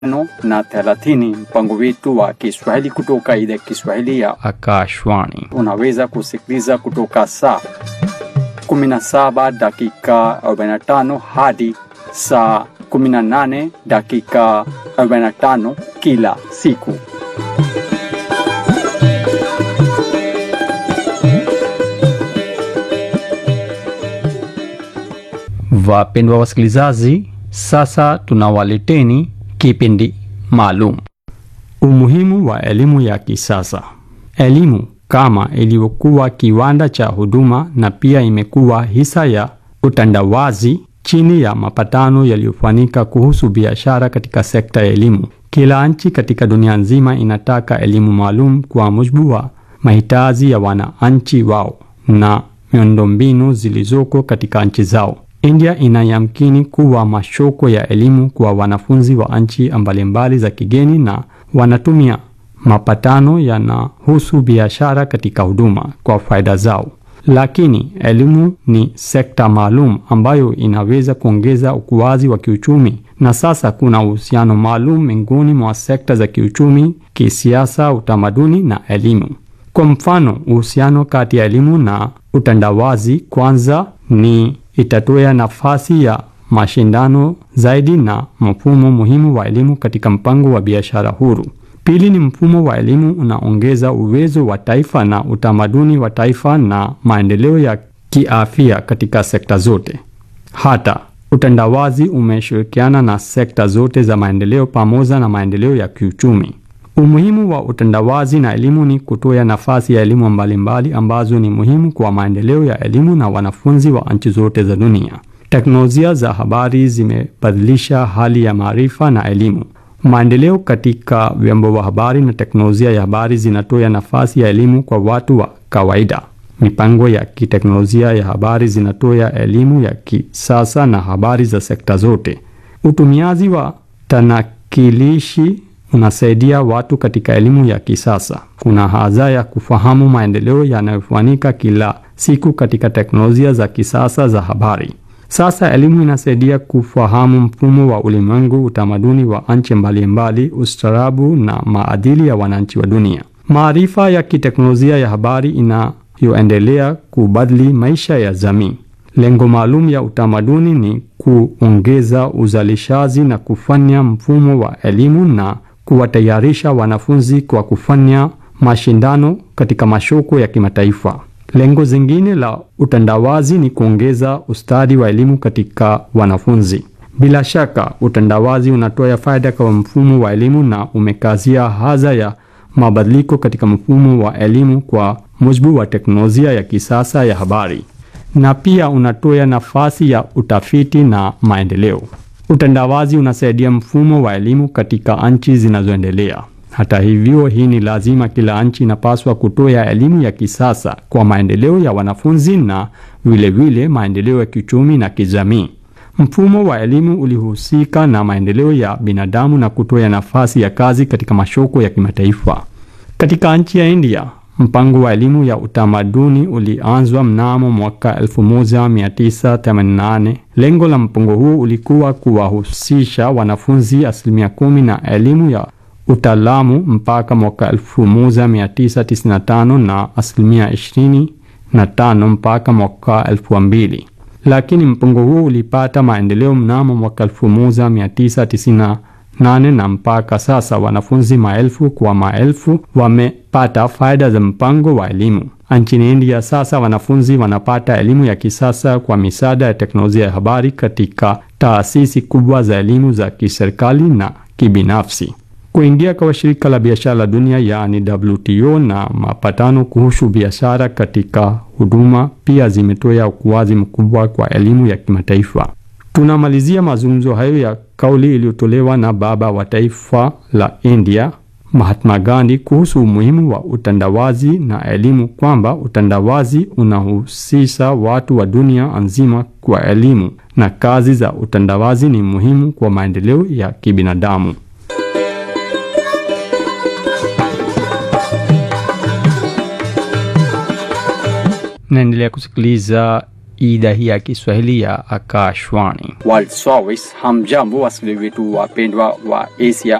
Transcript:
tano na thelathini mpango wetu wa Kiswahili kutoka idhaa ya Kiswahili ya Akashwani. unaweza kusikiliza kutoka saa 17 dakika 45 hadi saa 18 dakika 45 kila siku. Wapendwa wasikilizaji, sasa tunawaleteni kipindi maalum, umuhimu wa elimu ya kisasa. Elimu kama ilivyokuwa kiwanda cha huduma na pia imekuwa hisa ya utandawazi chini ya mapatano yaliyofanyika kuhusu biashara katika sekta ya elimu. Kila nchi katika dunia nzima inataka elimu maalum kwa mujibu wa mahitaji ya wananchi wao na miundombinu zilizoko katika nchi zao. India inayamkini kuwa mashoko ya elimu kwa wanafunzi wa nchi mbalimbali za kigeni na wanatumia mapatano yanahusu biashara katika huduma kwa faida zao. Lakini elimu ni sekta maalum ambayo inaweza kuongeza ukuaji wa kiuchumi, na sasa kuna uhusiano maalum miongoni mwa sekta za kiuchumi, kisiasa, utamaduni na elimu. Kwa mfano, uhusiano kati ya elimu na utandawazi kwanza ni itatoa nafasi ya mashindano zaidi na mfumo muhimu wa elimu katika mpango wa biashara huru. Pili ni mfumo wa elimu unaongeza uwezo wa taifa na utamaduni wa taifa na maendeleo ya kiafya katika sekta zote. Hata utandawazi umeshirikiana na sekta zote za maendeleo pamoja na maendeleo ya kiuchumi. Umuhimu wa utandawazi na elimu ni kutoa nafasi ya elimu mbalimbali ambazo ni muhimu kwa maendeleo ya elimu na wanafunzi wa nchi zote za dunia. Teknolojia za habari zimebadilisha hali ya maarifa na elimu. Maendeleo katika vyombo vya habari na teknolojia ya habari zinatoa nafasi ya elimu kwa watu wa kawaida. Mipango ya kiteknolojia ya habari zinatoa elimu ya kisasa na habari za sekta zote. Utumiaji wa tanakilishi unasaidia watu katika elimu ya kisasa. Kuna haja ya kufahamu maendeleo yanayofanyika kila siku katika teknolojia za kisasa za habari. Sasa elimu inasaidia kufahamu mfumo wa ulimwengu, utamaduni wa nchi mbalimbali, ustaarabu na maadili ya wananchi wa dunia. Maarifa ya kiteknolojia ya habari inayoendelea kubadili maisha ya jamii. Lengo maalum ya utamaduni ni kuongeza uzalishaji na kufanya mfumo wa elimu na kuwatayarisha wanafunzi kwa kufanya mashindano katika masoko ya kimataifa. Lengo zingine la utandawazi ni kuongeza ustadi wa elimu katika wanafunzi. Bila shaka, utandawazi unatoa faida kwa mfumo wa elimu na umekazia haja ya mabadiliko katika mfumo wa elimu kwa mujibu wa teknolojia ya kisasa ya habari, na pia unatoa nafasi ya utafiti na maendeleo. Utandawazi unasaidia mfumo wa elimu katika nchi zinazoendelea. Hata hivyo, hii ni lazima. Kila nchi inapaswa kutoa elimu ya kisasa kwa maendeleo ya wanafunzi na vilevile maendeleo ya kiuchumi na kijamii. Mfumo wa elimu ulihusika na maendeleo ya binadamu na kutoa nafasi ya kazi katika masoko ya kimataifa. Katika nchi ya India, mpango wa elimu ya utamaduni ulianzwa mnamo mwaka 1988. Lengo la mpango huu ulikuwa kuwahusisha wanafunzi asilimia kumi na elimu ya utaalamu mpaka mwaka 1995 na asilimia 25 mpaka mwaka 2000, lakini mpango huu ulipata maendeleo mnamo mwaka 1998 na mpaka sasa wanafunzi maelfu kwa maelfu wamepata faida za mpango wa elimu. Nchini India sasa wanafunzi wanapata elimu ya kisasa kwa misaada ya teknolojia ya habari katika taasisi kubwa za elimu za kiserikali na kibinafsi. Kuingia kwa shirika la biashara la dunia yaani WTO na mapatano kuhusu biashara katika huduma pia zimetoa ukuaji mkubwa kwa elimu ya kimataifa. Tunamalizia mazungumzo hayo ya kauli iliyotolewa na baba wa taifa la India Mahatma Gandhi kuhusu umuhimu wa utandawazi na elimu, kwamba utandawazi unahusisha watu wa dunia nzima kwa elimu na kazi za utandawazi ni muhimu kwa maendeleo ya kibinadamu. Naendelea kusikiliza idhaa hii ya Kiswahili ya Akashwani. World Service. Hamjambo wasikilizaji wetu wapendwa wa Asia